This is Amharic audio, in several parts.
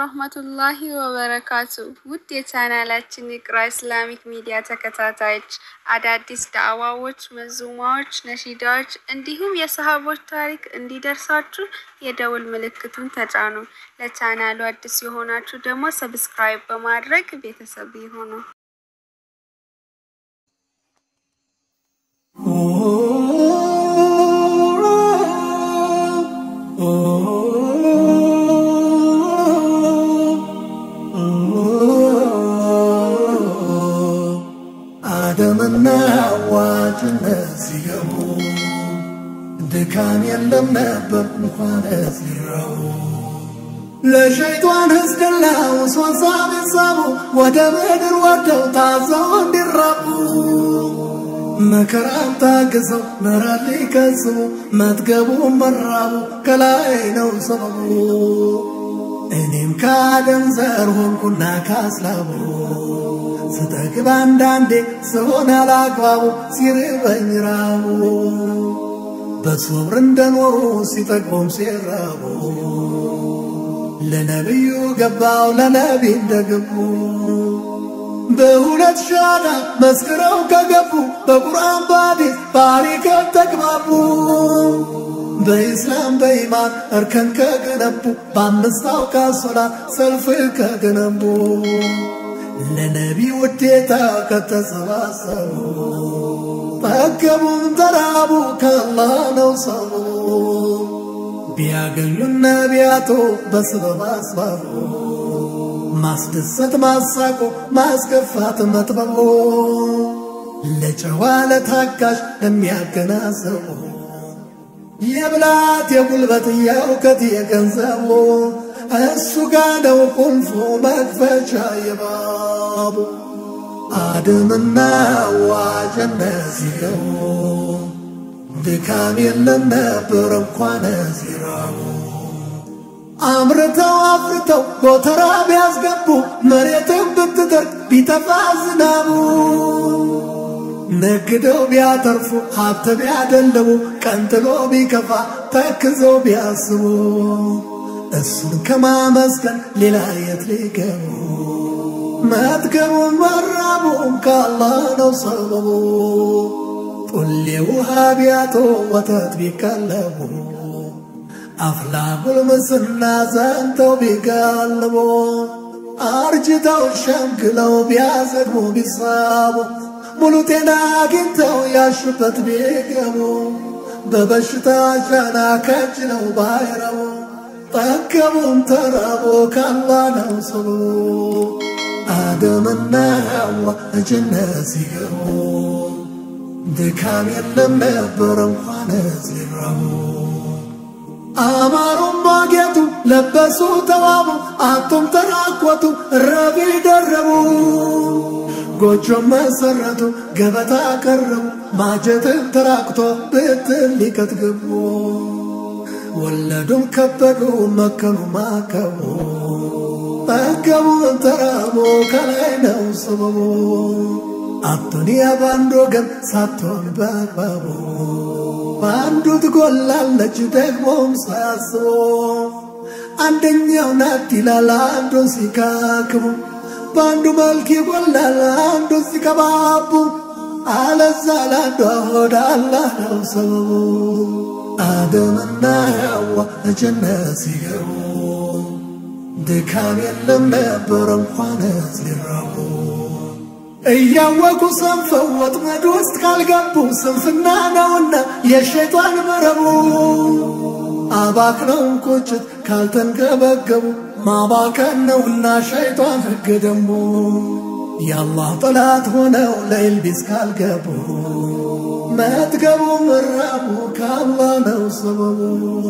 ወራህመቱላሂ ወበረካቱ። ውድ የቻናላችን ኢቅራ ኢስላሚክ ሚዲያ ተከታታዮች አዳዲስ ዳዕዋዎች፣ መዙማዎች፣ ነሺዳዎች እንዲሁም የሰሃቦች ታሪክ እንዲደርሳችሁ የደውል ምልክቱን ተጫኑ። ለቻናሉ አዲስ የሆናችሁ ደግሞ ሰብስክራይብ በማድረግ ቤተሰብ ይሁኑ። አደምና ሐዋ ጀነት ሲገቡ ድካም የለም ነበር እንኳን ሲራቡ ለሸይጧን ህዝድላው ሶሳ ቤተሰቡ ወደ ምድር ወርደው ታዘው እንዲራቡ መከራን ታግሰው መራት ሊከስቡ መጥገቡ መራቡ ከላይ ነው ሰበቡ እኔም ከአደም ዘር ሆንኩና ካስላቡ ስጠግብ አንዳንዴ ስሆን አላግባቡ ሲርበኝ ራቡ በሶብር እንደኖሩ ሲጠግቦም ሲራቡ ለነቢዩ ገባው ለነቢ እንደገቡ በሁለት ሻዳ መስክረው ከገቡ በቁርአን በሐዲስ ባሪከት ተግባቡ በኢስላም በኢማን እርከን ከገነቡ በአምስት አውቃት ሶላት ሰልፍ ከገነቡ ለነቢ ውዴታ ከተሰባሰቡ ጠገቡም ተራቡ ከአላህ ነው ሰቡ ቢያገኙን ነቢያቶ በስበብ አስባቡ ማስደሰት ማሳቆ ማስከፋት መጥበቦ ለጨዋ ለታጋሽ ለሚያገናዘቡ የብላት የጉልበት የእውቀት የገንዘቡ እሱ ጋ ነው ቁልፉ መክፈቻ የባቡ አደምና ሐዋ ጀነት ሲገቡ ድካም የለም ነበር እንኳን ሲራቡ አምርተው አፍርተው ጎተራ ቢያስገቡ መሬትን ብትደርቅ ቢጠፋ ዝናቡ ነግደው ቢያተርፉ ሀብት ቢያደልቡ ቀንጥሎ ቢከፋ ተክዘው ቢያስቡ እሱን ከማመስገን ሌላ የት ሊገቡ መጥገቡም መራቡም ከአላህ ነው ሰበቡ ጡሌ ውሃ ቢያጡ ወተት ቢቀለቡ አፍላ ጉልምስና ዘንተው ቢጋልቡ አርጅተው ሸምግለው ቢያዘግሙ ቢሳቡ ሙሉ ጤና አግኝተው ያሹበት ቢገቡ በበሽታ ጫና ከጅለው ባይረቡ ጠገቡም ተራቦ ካላህ ነው ሰቡ አደምና ሐዋ ጀነት ሲገቡ ድካም የለም ነበር እንኳን ሲራቡ አማሩም ማጌጡ ለበሱ ተዋቡ አቶም ተራቆቱ ረቢ ደረቡ ጎጆም መሰረቱ ገበታ ቀረቡ ማጀትን ተራቅቶ ብትን ሊቀት ገቡ ወለዱም ከበዱ መከኑ ማከቡ ጠገቡ ተራቡ ከላይ ነው ሰበቡ አዱንያ በአንድ ወገን ሳትሆን በአግባቡ በአንዱ ትጎላለች ደግሞም ሳያስቡ አንደኛው ናት ይላል አንዱን ሲካክቡ በአንዱ መልክ ይጎላል አንዱን ሲቀባቡ አለዛ ለአንዷ ሆድ አላህ ነው ሰበቡ አደምና ሐዋ ጀነት ሲገቡ ድካም የለም ነበር እንኳን ሲራቡ እያወቁ ሰንፈው ወጥመድ ውስጥ ካልገቡ ስንፍና ነውና የሸይጣን መረቡ አባክነውን ቁጭት ካልተንገበገቡ ማባከን ነውና ሸይጣን ሕግ ደንቡ የአላህ ጠላት ሆነው ለኢልቢስ ካልገቡ መጥገቡ መራቡ ከአላህ ነው ሰበቡ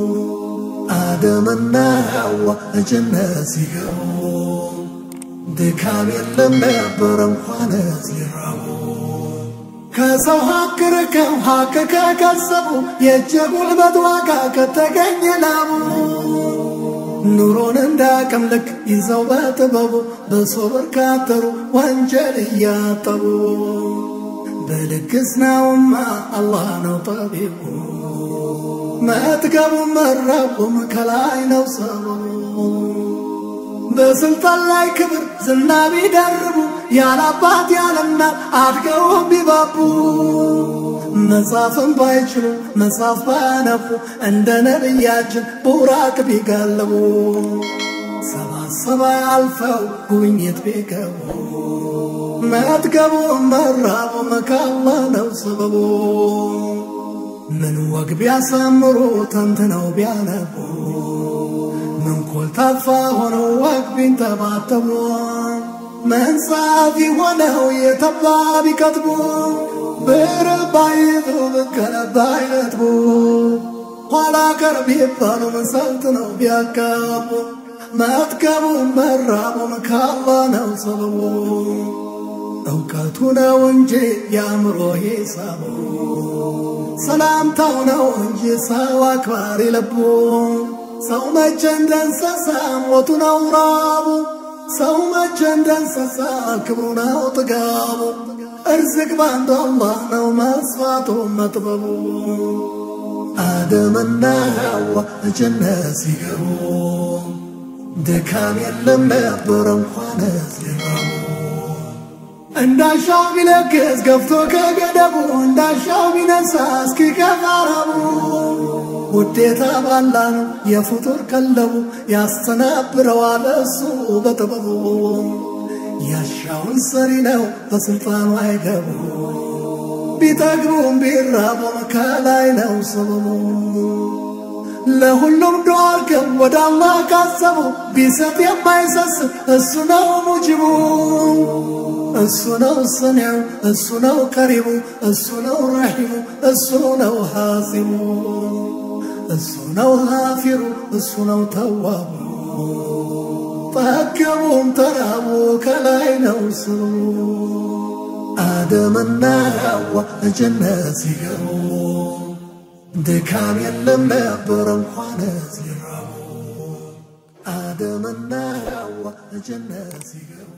አደምና ሐዋ ጀነት ሲገቡ ድካም የለም ነበር እንኳን ሲራቡ ከሰው ሀቅ ርቀው ሀቅ ከከሰቡ የእጅ ጉልበት ዋጋ ከተገኘ ላቡ ኑሮን እንዳቅም ልክ ይዘው በጥበቡ በሶብር ካተሩ ወንጀል እያጠቡ በልግስናውማ አላህ ነው ጠቢቡ መጥገቡም መራቡም ከላይ ነው ሰበቡ በስልጣን ላይ ክብር ዝና ቢደርቡ ያለ አባት ያለ እናት አድገው ቢባቡ መጻፍም ባይችሉ መጻፍ ባያነቡ እንደ ነቢያችን ቡራቅ ቢጋልቡ ሰባት ሰማይ አልፈው ጉብኝት ቢገቡ መጥገቡ መራቡ መካላ ነው ሰበቡ ምን ወግ ቢያሳምሩ ተንትነው ቢያነቡ ምን ኮልታፋ ሆነው ወግ ቢንተባተቡ ምን ጸሐፊ ሆነው የተባ ቢከትቡ ብር ባይጥሩ ብከለ ባይነትቡ ኋላ ቀር ቢባሉ ምን ሰልጥነው ቢያጋቡ መጥገቡ መራቡ መካላ ነው ሰበቡ እውቀቱ ነው እንጂ የአእምሮ ሂሳቡ ሰላምታው ነው እንጂ ሰው አክባሪ ልቡ ሰው መቼ እንደ እንስሳ ሞቱ ነው ራቡ ሰው መቼ እንደ እንስሳ ክብሩ ነው ጥጋቡ እርዝቅ ባንዱ አላህ ነው መስፋቱ መጥበቡ አደምና ሐዋ ጀነት ሲገቡ ድካም የለም ነበር እንኳን ሊራቡ እንዳሻው ቢለግስ ገፍቶ ከገደቡ እንዳሻው ቢነሳ እስኪ ከፋረቡ ውዴታ ባላ ነው የፍጡር ቀለቡ ያስተናብረዋል እሱ በጥበቡ ያሻውን ሰሪ ነው በስልጣኑ አይገቡ ቢጠግቡም ቢራቡም ከላይ ነው ሰበቡ ለሁሉም ዱዓ አድርገው ወደ አላህ ካሰቡ ቢሰጥ የማይሰስት እሱ ነው ሙጅቡ እሱ ነው ሰሚዑ እሱ ነው ቀሪቡ እሱ ነው ረሒሙ እሱ ነው ሐሲሙ እሱ ነው ጋፊሩ እሱ ነው ተዋቡ ጠገቡም ተራቡ ከላይ ነው ስሙ አደምና ሐዋ ጀነት ሲገቡ ድካም የለም ነበር እንኳን ሊራቡ አደምና ሐዋ ጀነት ሲገቡ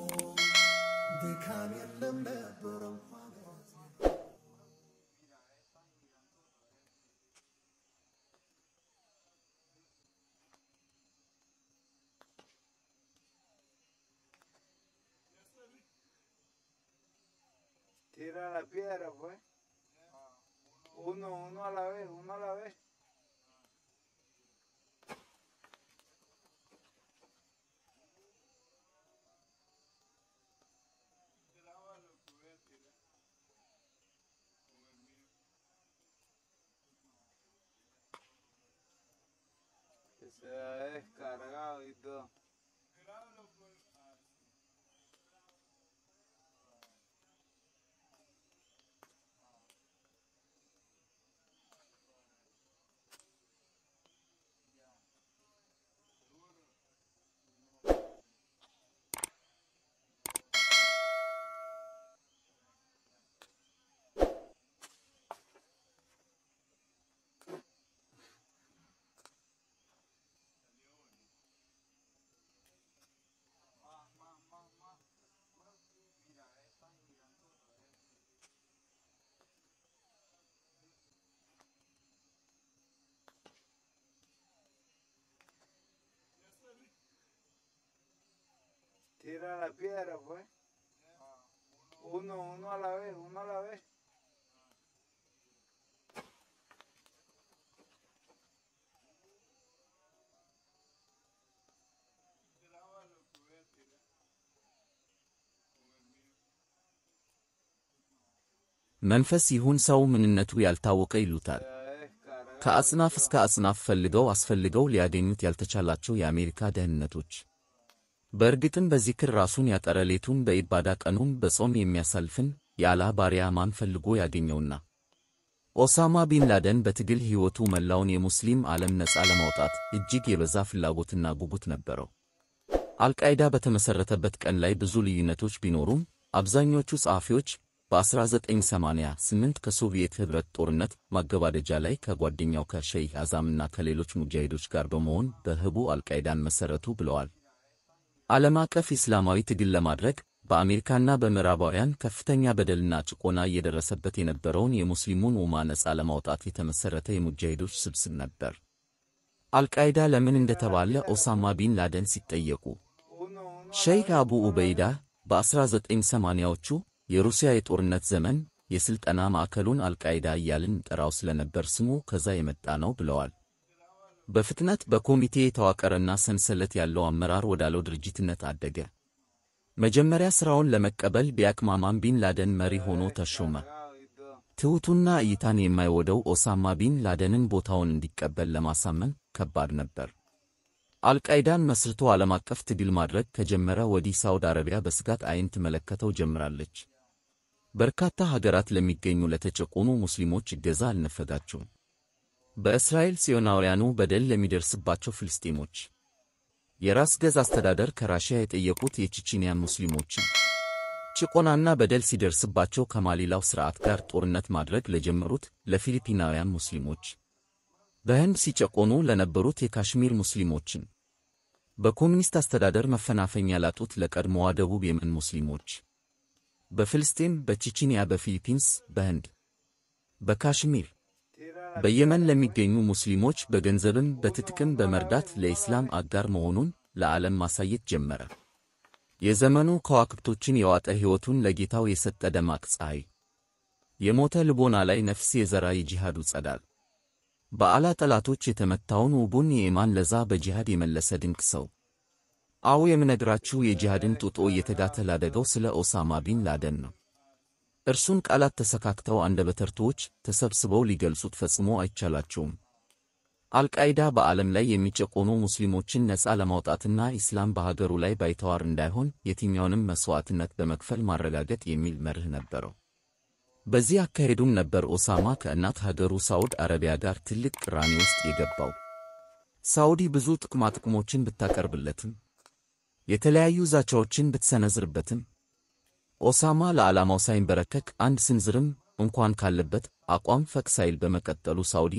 ድካም የለም ነበር እንኳን Tira la piedra, pues. Uno, uno a la vez, uno a la vez. Que se ha descargado y todo. Tira la piedra, pues. Uno, uno a la vez, uno a la vez. መንፈስ ይሁን ሰው ምንነቱ ያልታወቀ ይሉታል። Se ha descargado. ከአጽናፍ እስከ አጽናፍ ፈልገው አስፈልገው ሊያገኙት ያልተቻላቸው የአሜሪካ ደህንነቶች። በእርግጥም በዚክር ራሱን ያጠረ ሌቱን በኢባዳ ቀኑን በጾም የሚያሳልፍን የአላህ ባሪያ ማን ፈልጎ ያገኘውና? ኦሳማ ቢን ላደን በትግል ሕይወቱ መላውን የሙስሊም ዓለም ነፃ ለማውጣት እጅግ የበዛ ፍላጎትና ጉጉት ነበረው። አልቃይዳ በተመሠረተበት ቀን ላይ ብዙ ልዩነቶች ቢኖሩም አብዛኞቹ ጸሐፊዎች በ1988 ከሶቪየት ኅብረት ጦርነት ማገባደጃ ላይ ከጓደኛው ከሸይህ አዛምና ከሌሎች ሙጃሂዶች ጋር በመሆን በህቡ አልቃይዳን መሠረቱ ብለዋል። ዓለም አቀፍ ኢስላማዊ ትግል ለማድረግ በአሜሪካና በምዕራባውያን ከፍተኛ በደልና ጭቆና እየደረሰበት የነበረውን የሙስሊሙን ኡማ ነፃ ለማውጣት የተመሠረተ የሙጃሂዶች ስብስብ ነበር። አልቃይዳ ለምን እንደተባለ ኦሳማ ቢን ላደን ሲጠየቁ ሸይኽ አቡ ኡበይዳ በ1980ዎቹ የሩሲያ የጦርነት ዘመን የሥልጠና ማዕከሉን አልቃይዳ እያልን እንጠራው ስለነበር ስሙ ከዛ የመጣ ነው ብለዋል። በፍጥነት በኮሚቴ የተዋቀረና ሰንሰለት ያለው አመራር ወዳለው ድርጅትነት አደገ። መጀመሪያ ሥራውን ለመቀበል ቢያቅማማም ቢን ላደን መሪ ሆኖ ተሾመ። ትሑቱና እይታን የማይወደው ኦሳማ ቢን ላደንን ቦታውን እንዲቀበል ለማሳመን ከባድ ነበር። አልቃይዳን መስርቶ ዓለም አቀፍ ትግል ማድረግ ከጀመረ ወዲህ ሳውዲ አረቢያ በስጋት ዓይን ትመለከተው ጀምራለች። በርካታ ሀገራት ለሚገኙ ለተጨቆኑ ሙስሊሞች እገዛ አልነፈጋቸውም። በእስራኤል ጽዮናውያኑ በደል ለሚደርስባቸው ፍልስጤሞች የራስ ገዝ አስተዳደር ከራሽያ የጠየቁት የቼቼንያን ሙስሊሞችን ጭቆናና በደል ሲደርስባቸው ከማሊላው ሥርዓት ጋር ጦርነት ማድረግ ለጀመሩት ለፊሊፒናውያን ሙስሊሞች በህንድ ሲጨቆኑ ለነበሩት የካሽሚር ሙስሊሞችን በኮሚኒስት አስተዳደር መፈናፈኛ ላጡት ለቀድሞዋ ደቡብ የመን ሙስሊሞች በፍልስጤም፣ በቼቼንያ፣ በፊሊፒንስ፣ በህንድ፣ በካሽሚር፣ በየመን ለሚገኙ ሙስሊሞች በገንዘብም በትጥቅም በመርዳት ለኢስላም አጋር መሆኑን ለዓለም ማሳየት ጀመረ። የዘመኑ ከዋክብቶችን የዋጠ ሕይወቱን ለጌታው የሰጠ ደማቅ ፀሐይ፣ የሞተ ልቦና ላይ ነፍስ የዘራ የጂሃዱ ጸዳል፣ በአላ ጠላቶች የተመታውን ውቡን የኢማን ለዛ በጂሃድ የመለሰ ድንቅ ሰው። አዎ የምነግራችሁ የጂሃድን ጡጦ እየተጋተ ላደገው ስለ ኦሳማ ቢን ላደን ነው። እርሱን ቃላት ተሰካክተው አንደበተርቱዎች ተሰብስበው ሊገልጹት ፈጽሞ አይቻላቸውም። አልቃይዳ በዓለም ላይ የሚጨቆኑ ሙስሊሞችን ነፃ ለማውጣትና ኢስላም በሀገሩ ላይ ባይተዋር እንዳይሆን የትኛውንም መሥዋዕትነት በመክፈል ማረጋገጥ የሚል መርህ ነበረው። በዚህ አካሄዱም ነበር ኦሳማ ከእናት ሀገሩ ሳዑድ አረቢያ ጋር ትልቅ ቅራኔ ውስጥ የገባው። ሳዑዲ ብዙ ጥቅማጥቅሞችን ብታቀርብለትም የተለያዩ ዛቻዎችን ብትሰነዝርበትም ኦሳማ ለዓላማው ሳይንበረከክ አንድ ስንዝርም እንኳን ካለበት አቋም ፈቅ ሳይል በመቀጠሉ ሳዑዲ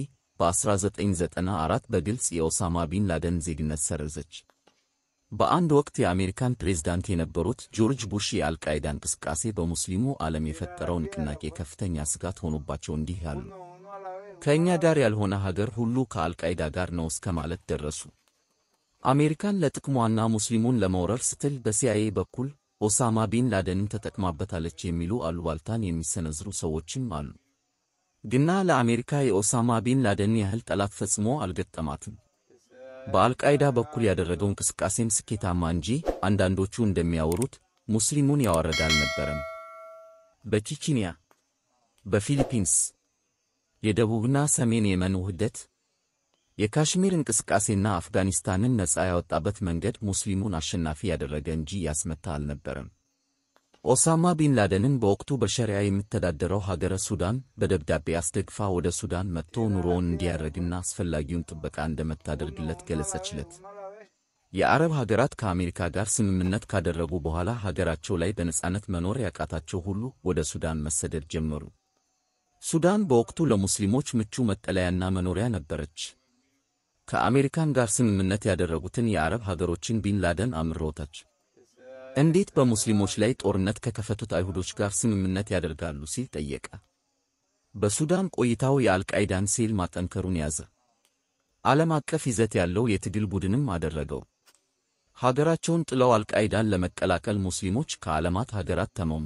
በ1994 በግልጽ የኦሳማ ቢን ላደን ዜግነት ሰረዘች። በአንድ ወቅት የአሜሪካን ፕሬዝዳንት የነበሩት ጆርጅ ቡሽ የአልቃይዳ እንቅስቃሴ በሙስሊሙ ዓለም የፈጠረው ንቅናቄ ከፍተኛ ስጋት ሆኖባቸው እንዲህ ያሉ ከእኛ ጋር ያልሆነ ሀገር ሁሉ ከአልቃይዳ ጋር ነው እስከ ማለት ደረሱ። አሜሪካን ለጥቅሟና ሙስሊሙን ለመውረር ስትል በሲአይኤ በኩል ኦሳማ ቢን ላደንን ተጠቅማበታለች የሚሉ አሉባልታን የሚሰነዝሩ ሰዎችም አሉ። ግና ለአሜሪካ የኦሳማ ቢን ላደን ያህል ጠላት ፈጽሞ አልገጠማትም። በአልቃይዳ በኩል ያደረገው እንቅስቃሴም ስኬታማ እንጂ አንዳንዶቹ እንደሚያወሩት ሙስሊሙን ያዋረደ አልነበረም። በቼቼንያ፣ በፊሊፒንስ፣ የደቡብና ሰሜን የመን ውህደት፣ የካሽሚር እንቅስቃሴና አፍጋኒስታንን ነፃ ያወጣበት መንገድ ሙስሊሙን አሸናፊ ያደረገ እንጂ ያስመታ አልነበረም። ኦሳማ ቢን ላደንን በወቅቱ በሸሪያ የምተዳደረው ሀገረ ሱዳን በደብዳቤ አስደግፋ ወደ ሱዳን መጥቶ ኑሮውን እንዲያደርግና አስፈላጊውን ጥበቃ እንደምታደርግለት ገለጸችለት። የአረብ ሀገራት ከአሜሪካ ጋር ስምምነት ካደረጉ በኋላ ሀገራቸው ላይ በነጻነት መኖር ያቃታቸው ሁሉ ወደ ሱዳን መሰደድ ጀመሩ። ሱዳን በወቅቱ ለሙስሊሞች ምቹ መጠለያና መኖሪያ ነበረች። ከአሜሪካን ጋር ስምምነት ያደረጉትን የአረብ ሀገሮችን ቢን ላደን አምሮታች። እንዴት በሙስሊሞች ላይ ጦርነት ከከፈቱት አይሁዶች ጋር ስምምነት ያደርጋሉ ሲል ጠየቀ። በሱዳን ቆይታው የአልቃይዳን ሴል ማጠንከሩን ያዘ። ዓለም አቀፍ ይዘት ያለው የትግል ቡድንም አደረገው። ሀገራቸውን ጥለው አልቃይዳን ለመቀላቀል ሙስሊሞች ከዓለማት ሀገራት ተመሙ።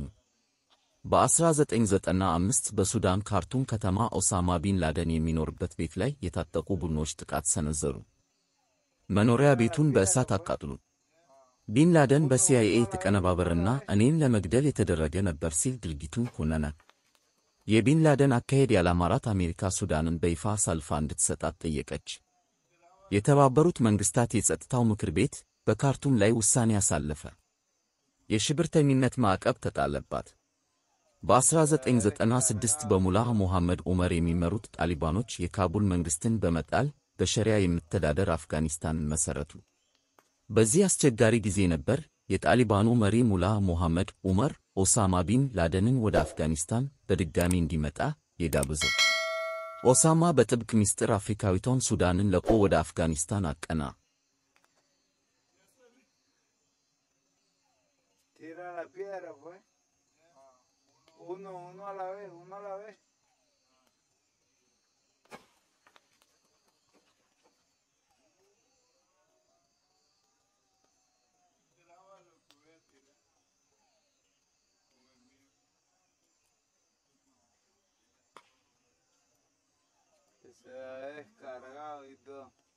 በ1995 በሱዳን ካርቱም ከተማ ኦሳማ ቢን ላደን የሚኖርበት ቤት ላይ የታጠቁ ቡድኖች ጥቃት ሰነዘሩ። መኖሪያ ቤቱን በእሳት አቃጥሉ። ቢን ላደን በሲአይኤ የተቀነባበረና እኔን ለመግደል የተደረገ ነበር ሲል ድርጊቱን ኮነነ። የቢን ላደን አካሄድ ያላማራት አሜሪካ ሱዳንን በይፋ አሳልፋ እንድትሰጣት ጠየቀች። የተባበሩት መንግሥታት የጸጥታው ምክር ቤት በካርቱም ላይ ውሳኔ አሳለፈ። የሽብርተኝነት ማዕቀብ ተጣለባት። በ1996 በሙላህ ሞሐመድ ዑመር የሚመሩት ጣሊባኖች የካቡል መንግሥትን በመጣል በሸሪያ የምተዳደር አፍጋኒስታንን መሠረቱ። በዚህ አስቸጋሪ ጊዜ ነበር የጣሊባኑ መሪ ሙላህ ሞሐመድ ዑመር ኦሳማ ቢን ላደንን ወደ አፍጋኒስታን በድጋሚ እንዲመጣ የጋበዘው። ኦሳማ በጥብቅ ምስጢር አፍሪካዊቷን ሱዳንን ለቆ ወደ አፍጋኒስታን አቀና። Tira la piedra, pues. Uno, uno a la vez, uno a la vez. se ha descargado y todo.